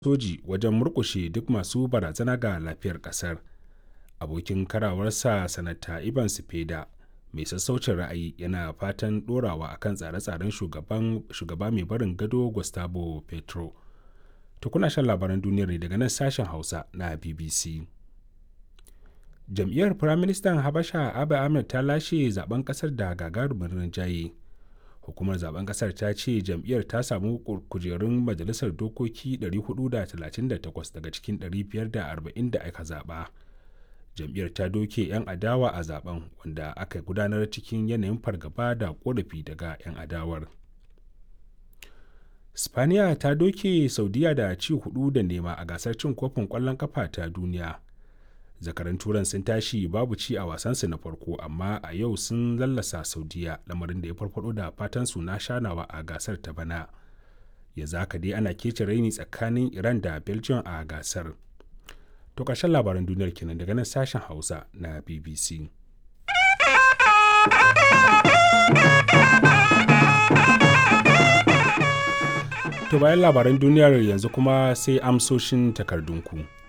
soji wajen murkushe duk masu barazana ga lafiyar ƙasar abokin karawarsa sanata ivan sifeda mai sassaucin ra'ayi yana fatan ɗorawa akan tsare-tsaren shugaba mai barin gado gustavo petro to kuna shan labaran duniyar ne daga nan sashen hausa na bbc jam'iyyar firaministan habasha abiy ahmed ta lashe zaben kasar da gagarumin rinjaye hukumar zaben kasar ta ce jam'iyyar ta samu kujerun majalisar dokoki 438 daga cikin 540 da aka zaba jam'iyyar ta doke 'yan adawa a zaben wanda aka gudanar cikin yanayin fargaba da korafi daga 'yan adawar spaniya ta doke saudiya da ci hudu da nema a gasar cin kofin kwallon kafa ta duniya zakaran turan sun tashi babu ci a wasansu na farko amma a yau sun lallasa saudiya lamarin da ya farfado da fatan su na shanawa a gasar ta bana ya zaka dai ana kece raini tsakanin iran da belgium a gasar to ƙarshen labaran duniyar kenan daga nan sashen hausa na bbc to bayan labaran duniyar yanzu kuma sai amsoshin takardunku